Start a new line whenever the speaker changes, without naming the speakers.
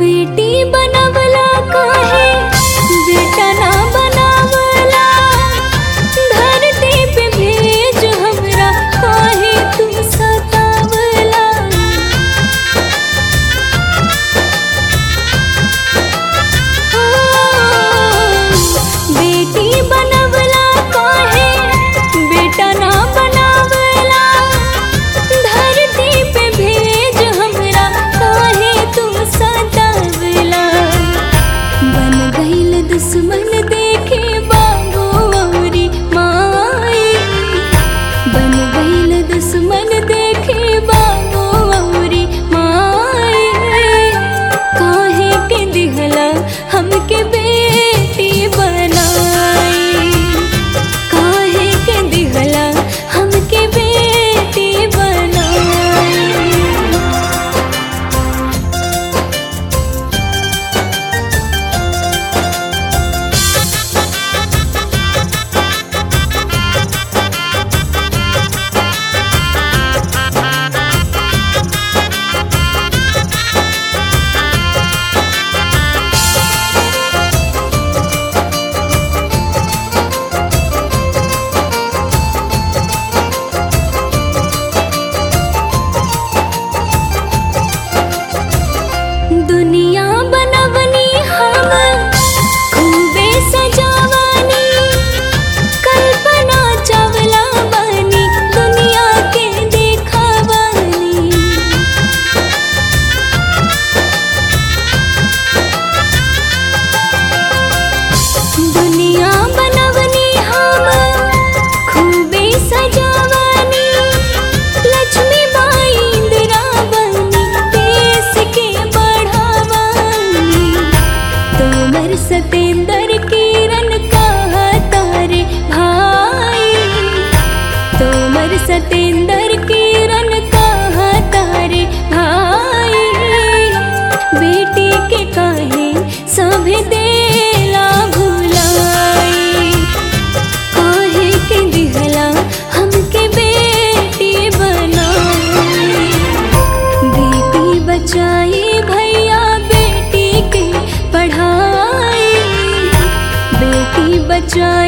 बेटी बनवला काहे बेटा ना बनावला धरती पे भेज हमरा काहे तू सतावला बेटी बनवला काहे बेटा ना बनावला धरती पे भेज हमरा काहे तू सतावला बन गईल दुश्मन देखे बाबू औरी माई बन गईल दुश्मन देखे बाबू औरी माई काहे के दिहला हमके बेटी बनाई काहे के दिहला हमके बेटी बनाई दुनिया बनवनी हम खूबे सजावनी कल्पना चावला बनी दुनिया के देखावनी दुनिया बनवनी हम खूबे सजावनी लक्ष्मी बाई इंदिरा बनी देश के बढ़ावनी तोमर सतेंद्र किरण कहा तारे भाई तोमर सतेंद्र किरण कहा तारे भाई बेटी के काहे सभे देला भुलाई काहे के दिहला हमके बेटी बनाई बेटी बचाई भैया बेटी के पढ़ाई बेटी बचाई